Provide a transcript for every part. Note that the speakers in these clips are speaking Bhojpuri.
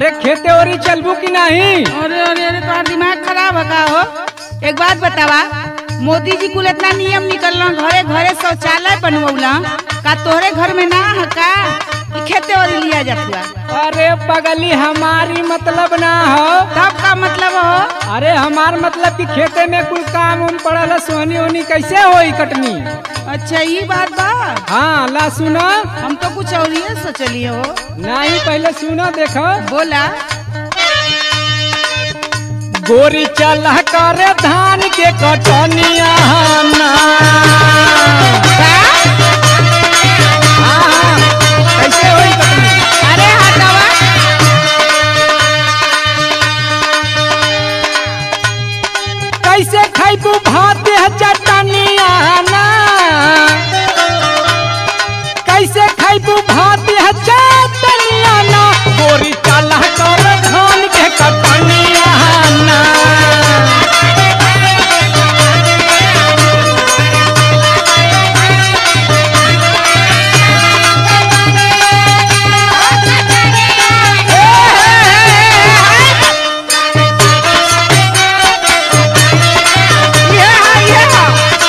अरे खेते ओरी चलबू की नहीं अरे अरे अरे तुम्हारा दिमाग खराब है का हो एक बात बतावा मोदी जी कुल इतना नियम निकल घरे घरे शौचालय बनवला का तोहरे घर में ना है का कि खेते और लिया जातुआ अरे पगली हमारी मतलब ना हो तब का मतलब हो अरे हमार मतलब कि खेते में कुल काम उम पड़ल है, सोहनी ओनी कैसे होई कटनी अच्छा ये बात बा हाँ ला सुनो हम तो कुछ और ही सोचलिए हो नहीं पहले सुनो देखो बोला गोरी चल कर धान के कटनिया ना हाँ, कैसे होई कटनी अरे हटावा कैसे खैबू भात है चटनिया ना कैसे खैबू भात है चटनिया ना गोरी चल कर धान के कटनिया ना ये है, ये है।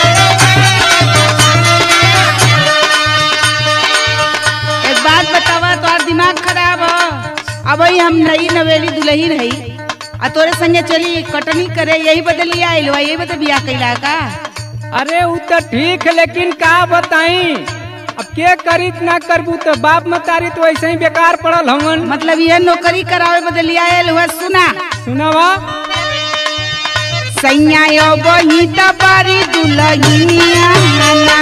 एक बात बतावा तोहार दिमाग खराब हो अब ही हम नई नवेली दुल्ही रही आ तोरे संगे चली कटनी करे यही बदली आइल बा यही बदल बियाह कैला का अरे उ तो ठीक है, लेकिन का बताई अब के करी ना करबू तो बाप मतारी तो ऐसे ही बेकार पड़ल हमन मतलब ये नौकरी करावे बदली आयल हुआ सुना सुनावा सैया यो बही तबारी दुल्हनिया ना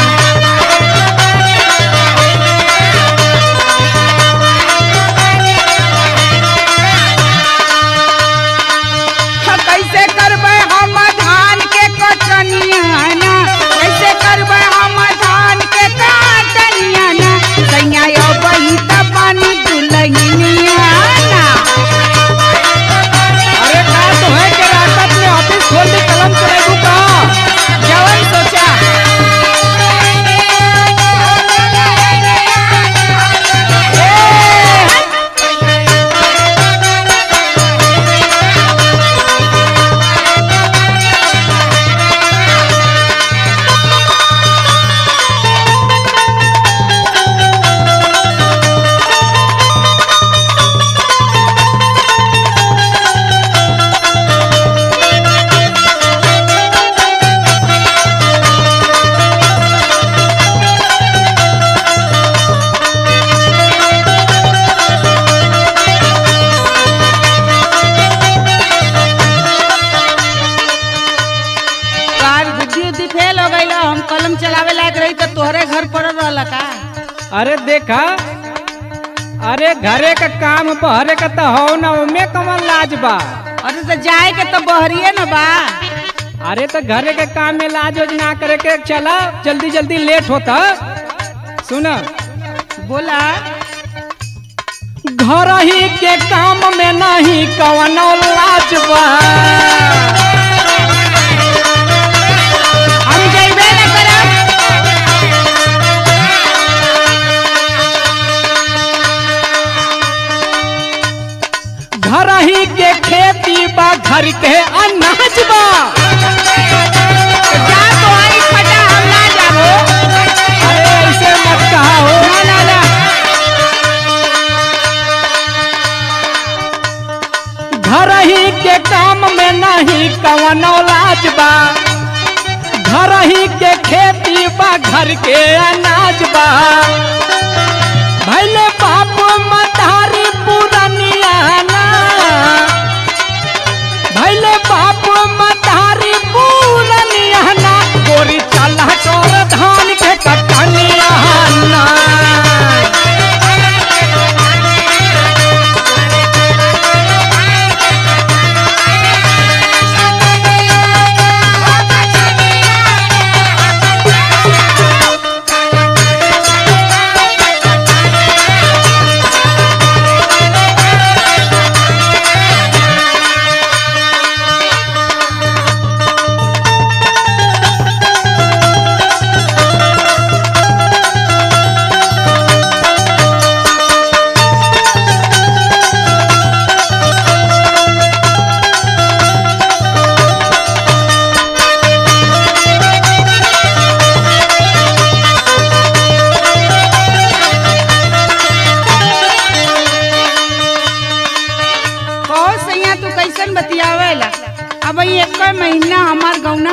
हाँ, कैसे करबे हम धान के कटनिया ना कैसे करबे हम धान के कटनिया ना सैया यो बही तबानी दुल्हनिया ना अरे का तो है के रात में ऑफिस खोल के कलम चलेबू का जवन सोचा कार बुद्धि उद्धि फेल हो गई हम कलम चलावे लायक रही तो तोहरे घर पड़ रहा का अरे देखा अरे घरे का काम बहरे का तो हो ना उमे कमन लाज बा अरे तो जाए के तो बहरिए न बा अरे तो घरे के काम में लाज उज ना करे के चला जल्दी जल्दी लेट होता सुन बोला घर ही के काम में नहीं कवनो लाज बा हम जइबे न करब घर ही के खेती बा घर के अनाज बा तो जा तो आई खटा हम ना जाबो अरे ऐसे मत कहा हो ना ना ना घर ही के काम में नहीं कवनो लाज बा घर ही के खेती बा घर के अनाज बा भैले बाप मतारी पुरनिया ना भैले बाप मतारी पुरनिया ना गोरी चला कर धान के कटनिया ना Thank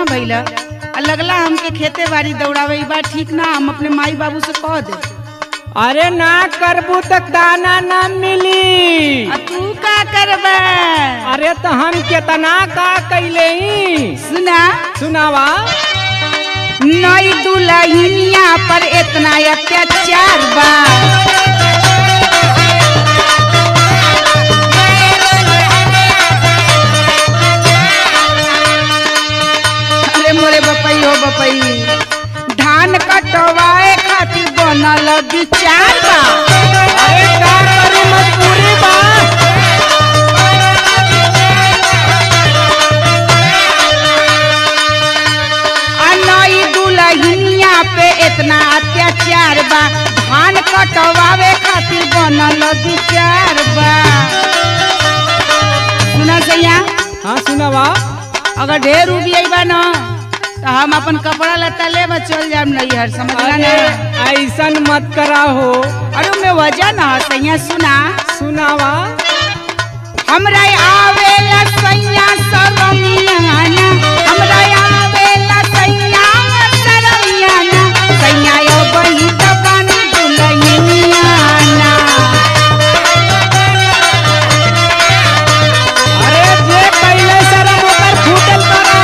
ना भइला आ लगला हमके खेते बाड़ी दौड़ावे ई बात ठीक ना हम अपने माई बाबू से कह दे अरे ना करबू तक दाना ना मिली आ तू का करबे अरे तो हम केतना का कैले सुना सुनावा नई दुल्हनिया पर इतना अत्याचार बा अरे मोरे बपई हो बपई धान कटवाए खातिर बनल विचार बा अरे का करू मजबूरी बा आ नई दुल्हनिया पे इतना अत्याचार बा धान कटवावे खातिर बनल विचार बा सुना सैया हाँ सुनावा अगर ढेर रुपया बा न तो हम अपन कपड़ा लत्ता ले चल जाम नैहर समझला अरे ना ऐसन मत करा हो अरे में वजह न सैया सुना सुनावा हमरा आवेला सैया सरमियाना हमरा आवेला सैया सरमियाना सैया यो बही तबन दुलहिनियाना अरे जे कैले शरम ओकर फूटल करो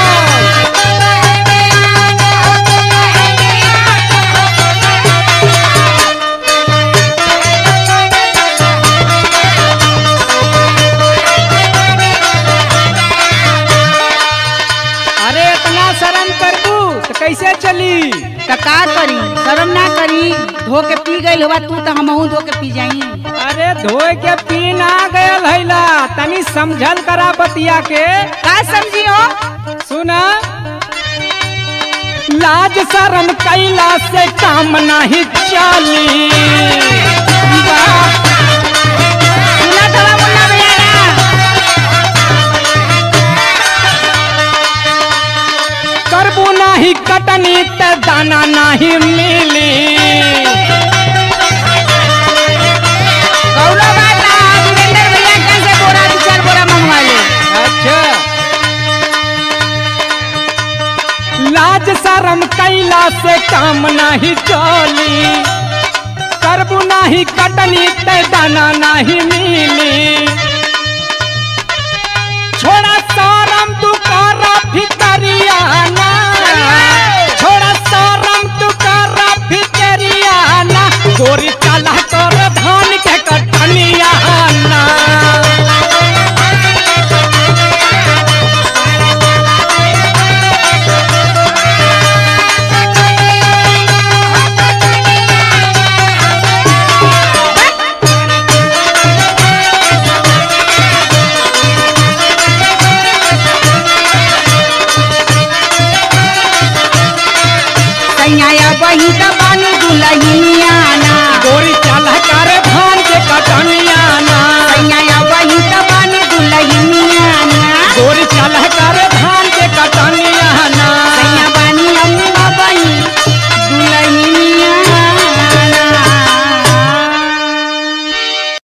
अरे इतना शर्म करबू तो कैसे चली त का करी शर्म ना करी धो के पी गइल हुआ तू तो हमहू धो के पी जाई अरे धोए के पीन आ गयल हैला तनी समझल करा बतिया के का समझी हो सुना लाज शरम कैला से काम नहीं चली वाह। सुना थोड़ा मुन्ना भैया ना करबू नहीं कटनी त दाना नहीं मिली गौरव बाता वीरेंद्र भैया कैसे बोरा दो चार बोरा मंगवा ले अच्छा लाज शरम कैला से काम नहीं चली करबू नहीं कटनी ते दाना नहीं मिली छोड़ा शरम तू कर भितरियाना छोड़ा शरम तू कर भितरियाना गोरी चला कर धान के कटनियाना सैया बही त बानी दुलहिनी